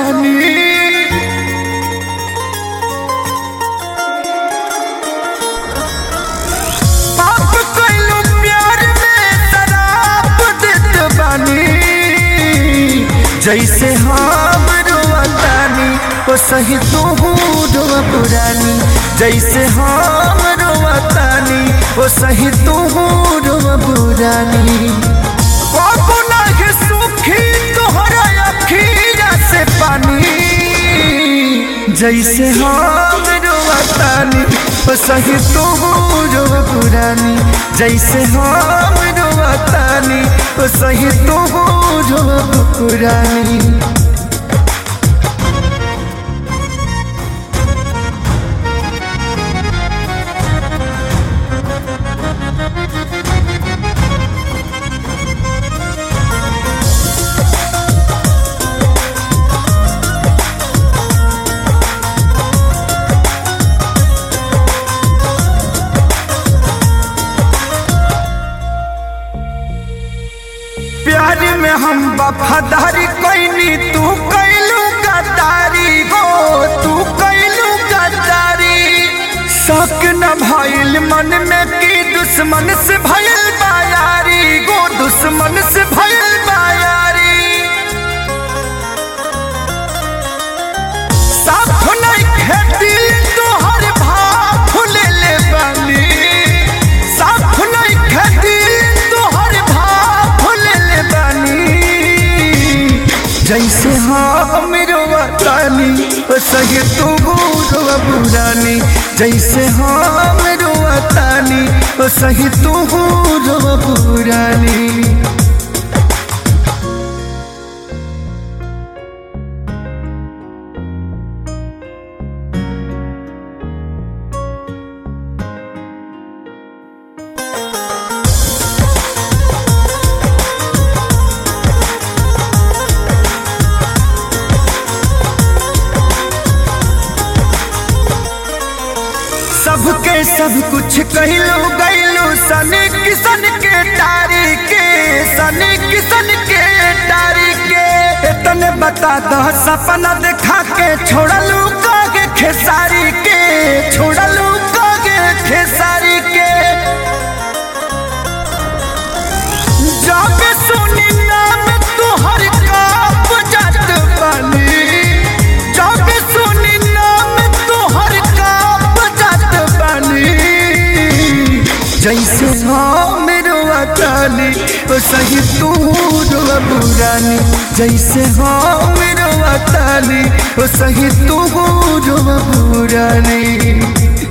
बानी पाप कइलू प्यार में शराब देत बानी जैसे हम रोवतानी ओ सही तू रोवा पुरानी जैसे हम रोवतानी ओ सही तू रोवा पुरानी बाबू नाही सुखी तोहरा अखीरा से पानी जैसे हम रोवतानी ओ सही तू रोवा पुरानी जैसे हम रोवतानी ओ सही तू रोवा पुरानी प्यार में हम वफादारी कैनी तू कैलू गद्दारी हो तू कैलू गद्दारी शक न भइल मन में की दुश्मन से भइल बायारी गो दुश्मन से भइल बायारी साफ नहीं खेती तोहर भाव ले ले बानी साफ नहीं खेती तोहर भाव ले ले बानी जैसे हम रोवतानी ओ सही तू रोवा पुरानी जैसे हम रोवतानी ओ सही तू रोवा पुरानी सबके सब कुछ कहलो गैलो सन किसन के टारी के सन किसन के टारी के तने बता दो सपना देखा के छोड़लू कागे खेसारी के छोड़लू कागे खेसारी के जब सुनी नाम तुहर काप जात बानी जब सुनी नाम तुहर काप जात बानी जैसे हम रोवतानी ओ सही तू रोवा पुरानी जैसे हम रोवतानी ओ सही तू रोवा पुरानी